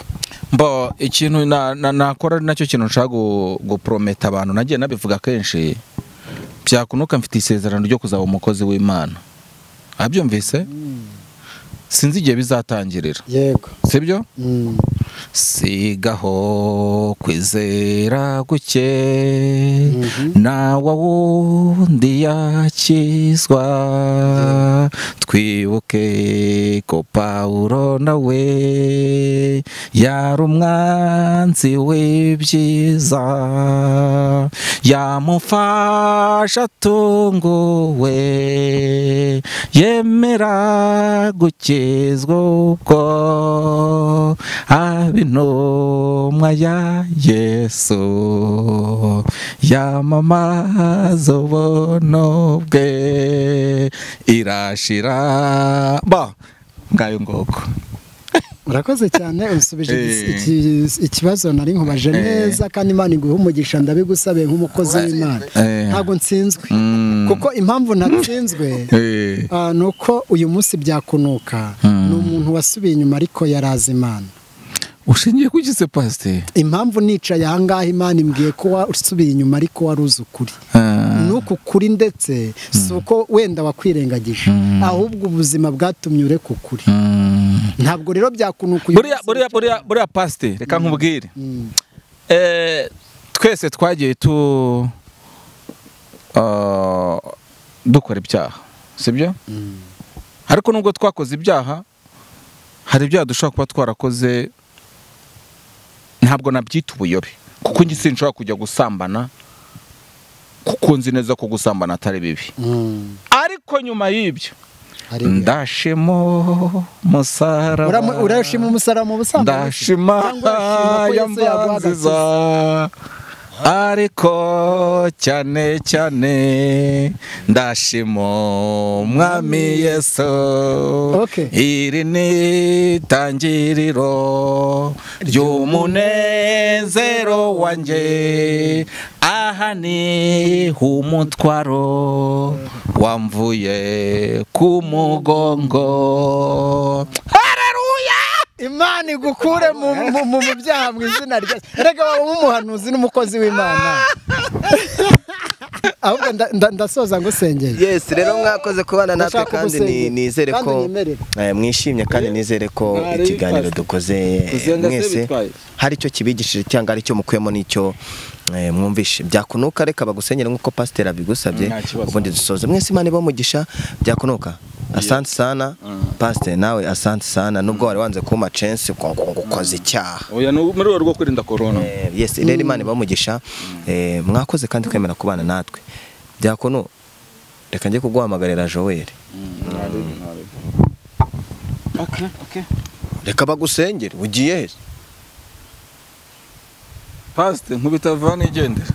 mbo ikintu na- na- nakora ari nacyo kintu nshaka gu- guprometa abantu nagiye nabivuga kenshi byakunuka mfite isezerano ryo kuzaba umukozi w'imana abyumvise sinzi igihe bizatangirira yego sibyo sigaho kwizera guke nawe wundi yakizwa twibuke ko pawulo nawe yari umwanzi w'ibyiza yamufasha atunguwe yemera gukizwa ubwo aba intumwa ya yesu yamamaza ubuno bwe irashira ba ngayo ngoko urakoze cyane usubije Eh. iki- ikibazo nari nkubaje neza kandi imana iguha umugisha ndabigusabiye nk'umukozi w'imana Eh. ntabwo nsinzwe Mm. kuko impamvu ntatsinzwe Eh. Ah, ni uko uyu munsi byakunuka ni umuntu wasubiye inyuma ariko yarazi imana ushingiye ku gise pasiteri impamvu nicaye ahangaha imana imbwiye ko wasubiye inyuma ariko wari uzi ukuri Ah. ni uku kuri ndetse si uko wenda wakwirengagije ahubwo ubuzima bwatumye ureka ukuri Mm. ntabwo rero byakunuka uyu buriya munsi buriya buriya buriya pasiteri reka nkubwire Mm. Eh, twese twagiye tu ah, dukora ibyaha sibyo ariko nubwo twakoze ibyaha hari ibyaha dushobora kuba twarakoze ntabwo nabyita ubuyobe kuko njye sinshobora kujya gusambana kuko nzi neza ko gusambana atari bibi Mm. ariko nyuma y'ibyo Haleluya. ndashemo musaraba Uramu- urashima umusaraba mu busambanyi ndashima cyangwa urashima ko Yesu yaguha yamanziza agakiza ariko cyane cyane ndashima umwami yesu Okay. iri ni itangiriro ry'umunezero wanjye aha ni umutwaro wamvuye ku mugongo hararuya imana igukure mu mu- mu- mu byaha mu izina rya rega waba nk'umuhanuzi n'umukozi w'imana ahubwo nda- nda- ndasoza ngusengeye yes rero mwakoze kubana natwe Ndashaka kandi ni- gusenga. nizere Kandi ko nyemerera. eh, mwishimye kandi nizere ko Mwari ikiganiro bifashe. dukoze eh, Gusenga se mwese bitwaye. hari icyo kibigishije cyangwa hari icyo mukuyemo n'icyo eh, mwumvishe byakunuka reka bagusengere nk'uko pasiteri abigusabye Nta kibazo. ubundi dusoze mwese imana iba mugisha byakunuka asante sana pasiteri nawe asante sana nubwo wari wanze kumpa censi ngo ngo ukoze icyaha oya ni muri rwego rwo kwirinda korona Eh, yes rero imana ibamugisha Eh, mwakoze kandi kwemera kubana natwe byakono reka njye kuguhamagarira joel reka bagusengere ugiye he pasite nkubita vuba nigendere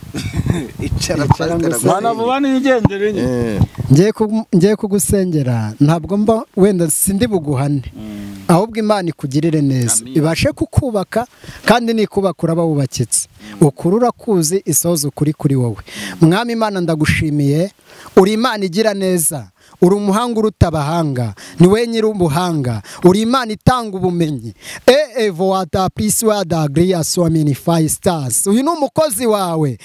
icara Icara ngo pastor, mwana agusengere. vuba nigendere nyine Eh, ngiye ku- ngiye kugusengera ntabwo mba wenda sindi buguhane ahubwo imana ikugirire neza Amin. ibashe kukubaka kandi nikubaka uraba wubakitse ukuri urakuzi isohoza ukuri kuri wowe mwami imana ndagushimiye uri imana igira neza uri umuhanga uruta abahanga ni we nyir'ubuhanga uri imana itanga ubumenyi e evo wada pisi wada agiriya so mini fayi sitasi uyu ni umukozi wawe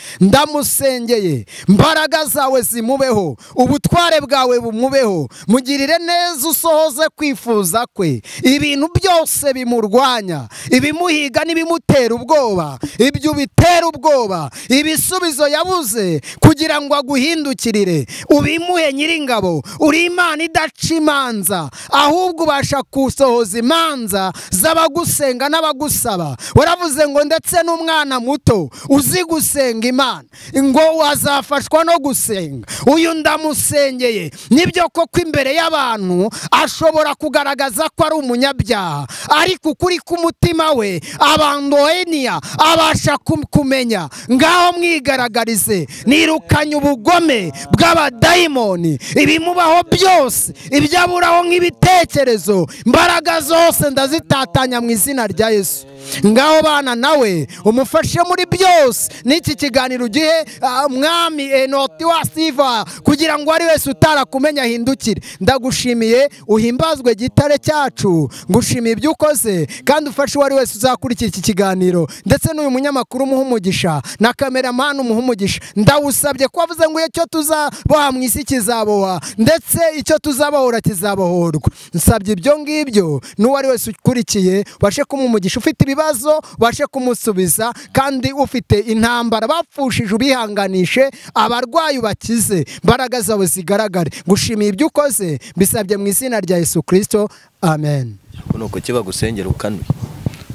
ndamusengeye mbaraga zawe zimubeho ubutware bwawe bumubeho mugirire neza usohoze kwifuza kwe ibintu byose bimurwanya ibimuhiga n'ibimutera ubwoba ibyo bitera ubwoba ibisubizo yabuze kugira ngo aguhindukirire ubimuhe nyiringabo uri imana idaca imanza ahubwo ubasha gusohoza imanza z'abagusenga n'abagusaba waravuze ngo ndetse n'umwana muto uzi gusenga imana ngo wazafashwa no gusenga uyu ndamusengeye nibyo koko imbere y'abantu ashobora kugaragaza ko ari umunyabyaha ariko ukuri k'umutima we abandoheniya abasha kum- kumenya ngaho mwigaragarize nirukanye ubugome bw'abadayimoni ibimubaho byose ibyo aburaho nk'ibitekerezo imbaraga zose ndazitatanya mu izina rya yesu ngaho bana nawe umufashe muri byose n'iki kiganiro ugihe ah, mwami enoti wa siva kugira ngo ari wese utarakumenya ahindukire ndagushimiye uhimbazwe gitare cyacu ngushimiye ibyo ukoze kandi ufashe uwo ari wese uzakurikira iki kiganiro ndetse n'uyu munyamakuru umuha umugisha na kameramani umuha umugisha ndawusabye ko wavuze ngo icyo tuzaboha mu isi kizaboha ndetse icyo tuzabohora kizabohorwa nsabye ibyo ngibyo n'uwo ari wese ukurikiye ubashe kumuha umugisha ufite ibibazo ubashe kumusubiza kandi ufite intambara bapfushije ubihanganishe abarwayi ubakize imbaraga zawe zigaragare gushimiye ibyo ukoze bisabye mu izina rya yesu kirisito amen ni uko kibagusengere ukanuye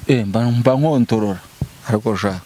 Eh, mba mba nkontorora ariko ushaka